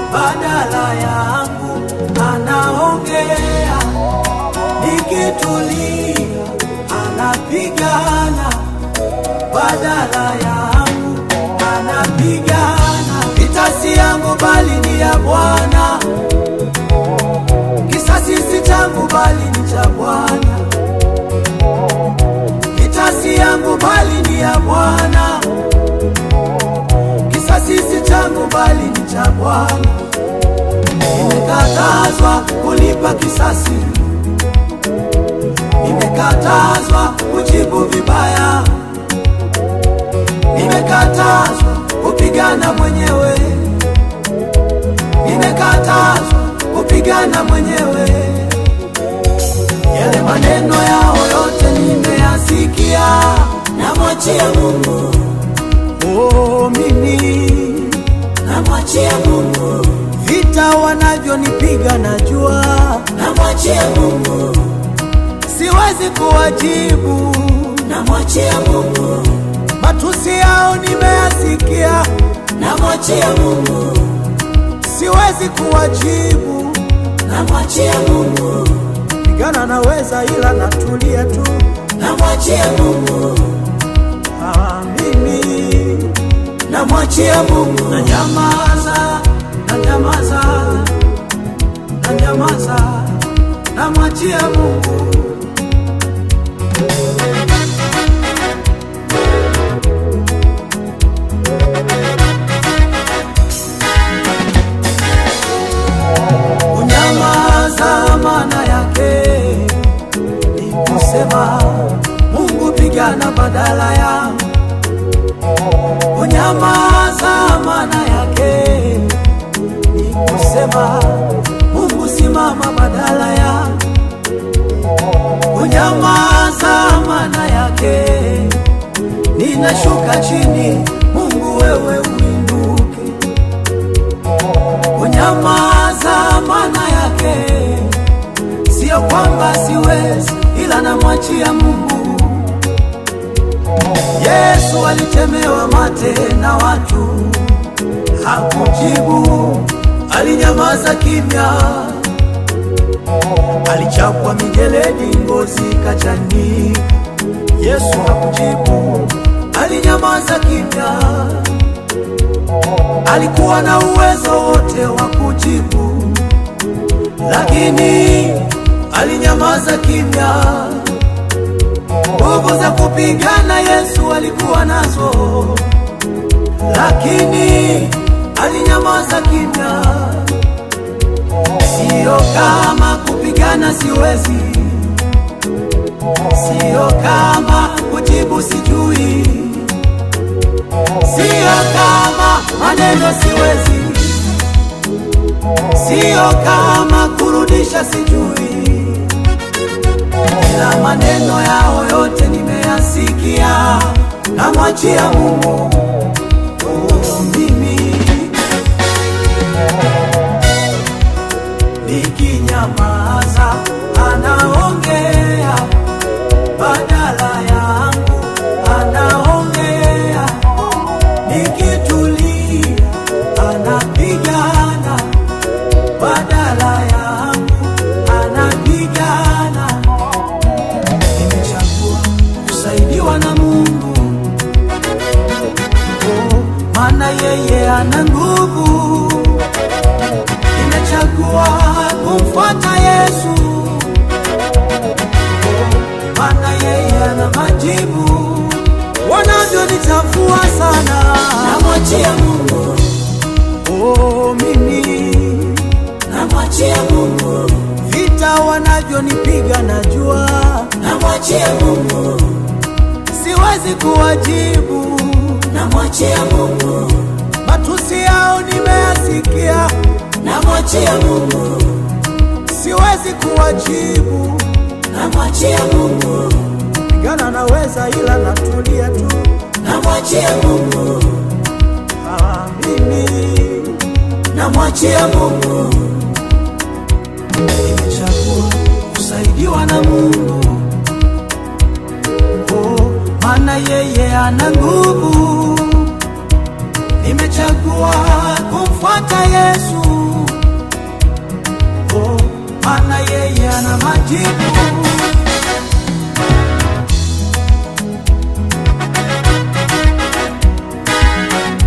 badala yangu anaongea, nikitulia anapigana badala yangu anapigana. Vita si yangu bali ni ya Bwana, kisasi si changu bali ni cha Bwana. Vita si yangu bali ni ya Bwana, kisasi si changu bali ni cha Bwana. Nimekatazwa kulipa kisasi, nimekatazwa kujibu vibaya, nimekatazwa kupigana mwenyewe, nimekatazwa kupigana mwenyewe. Yale maneno yao yote nimeyasikia, namwachia Mungu, oh, mimi namwachia Mungu, vita wanavyonipiga najua, namwachia Mungu, siwezi kuwajibu. namwachia Mungu, Matusi yao nimeyasikia, namwachia Mungu, siwezi kuwajibu. namwachia Mungu, Pigana naweza, ila natulia tu. namwachia Mungu, Ah, mimi namwachia Mungu, na nyamaza, na nyamaza, na nyamaza, namwachia Mungu. Kunyamaza maana yake ni kusema Mungu pigana badala yangu. Kunyamaza maana yake ni kusema Mungu simama badala yangu. Kunyamaza maana yake ninashuka chini, Mungu wewe uinuke. Kunyamaza maana yake sio kwamba siwezi, ila namwachia Mungu. Yesu alitemewa mate na watu, hakujibu, alinyamaza kimya. Alichapwa mijeledi, ngozi kachanika, Yesu hakujibu, alinyamaza kimya. Alikuwa na uwezo wote wa kujibu, lakini alinyamaza kimya. Nguvu za kupigana Yesu alikuwa nazo, lakini alinyamaza kimya. Sio kama kupigana siwezi, sio kama kujibu sijui, sio kama maneno siwezi, sio kama kurudisha sijui ila maneno yao yote nimeyasikia, namwachia Mungu. Oh, mimi nikinyamaza, anaongea badala yangu, anaongea nikitulia, anapigana badala yangu, anapigana nimechagua kusaidiwa na Mungu, oh, maana yeye ana nguvu. Nimechagua kumfuata Yesu, oh, maana yeye ana majibu. Wanavyonichafua sana, namwachia Mungu, oh, mimi namwachia Mungu, vita wanavyonipiga najua, namwachia Mungu, siwezi kuwajibu. namwachia Mungu, Matusi yao nimeyasikia, namwachia Mungu, siwezi kuwajibu. namwachia Mungu, Pigana naweza, ila natulia tu. namwachia Mungu, Ah, mimi namwachia Mungu, nimechagua kusaidiwa na Mungu, oh, maana yeye ana nguvu. Nimechagua kumfuata Yesu, maana yeye ana majibu